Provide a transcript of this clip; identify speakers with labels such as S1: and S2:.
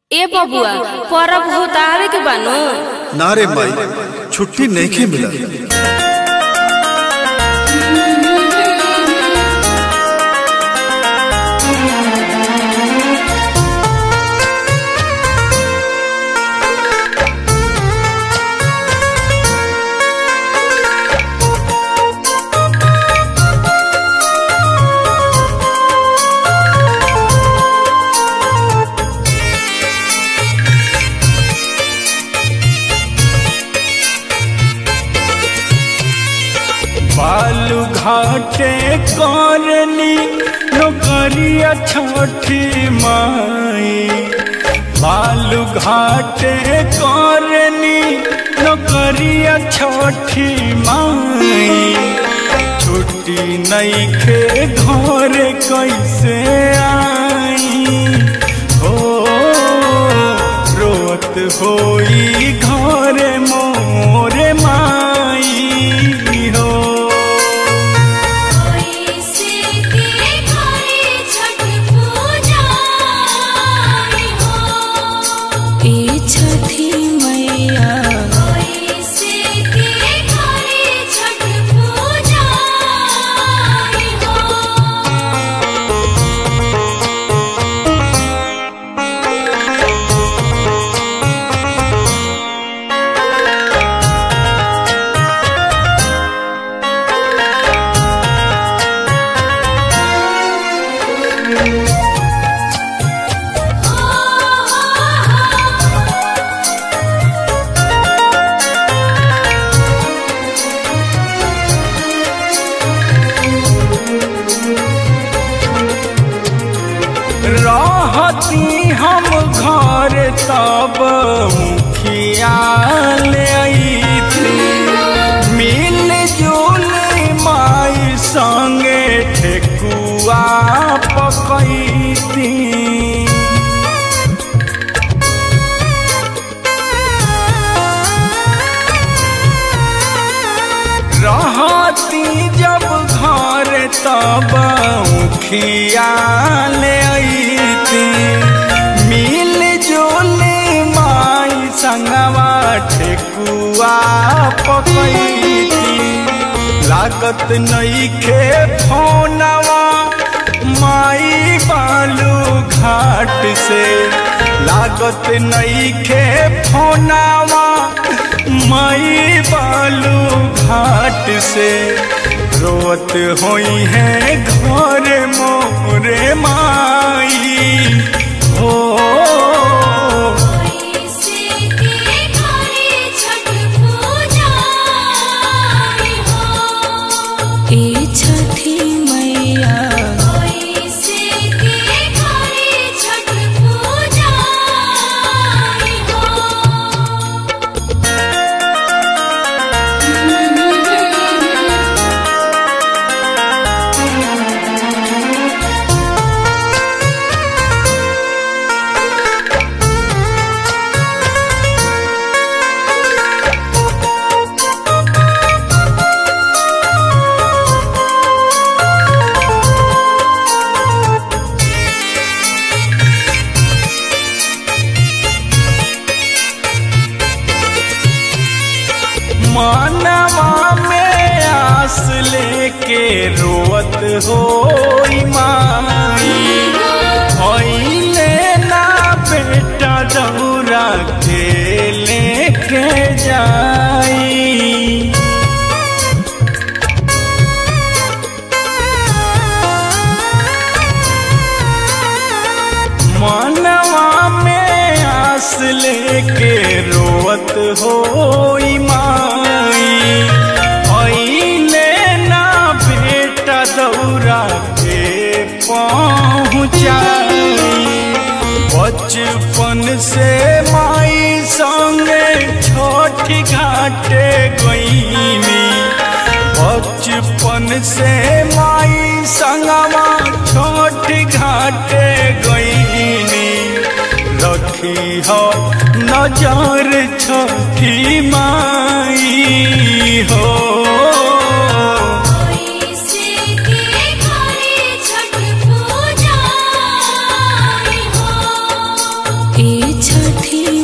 S1: ए बबुआ परब होता आवे के बानो
S2: ना रे माई छुट्टी नहीं मिला
S3: बालू घाटे करनी नौकरिया छठी माई बालू घाटे करनी नौकरिया छठी माई छुट्टी नहीं खे घर कैसे आई हो रोत होई घर मोरे माई हो
S1: ए छठी मैया
S3: रहती हम घर तब मुखिया ले आई थी मिल जुल माई संगे ठेकुआ पकैती रहती जब घर तब मुखिया ले अइती मिल जुल माई संगवा ठेकुआ पकैती लागत नईखे फोनवा माई बालू घाट से लागत नईखे फोनवा माई बालू घाट से रोत होई है घर मोरे माई हो
S1: ए छठी मैया
S3: मानवा में आस लेके रोवत हो माई होइले ना बेटा दौरा के लेके जाई मानवा में आस लेके रोवत हो माई अइले ना बेटा दौरा के पहुँचाई बचपन से माई संगे छोटी घाटे गईनी बचपन से माई संगवा छोटी घाटे गईनी रखी हो नजर छोटी माई हो
S1: ए छठी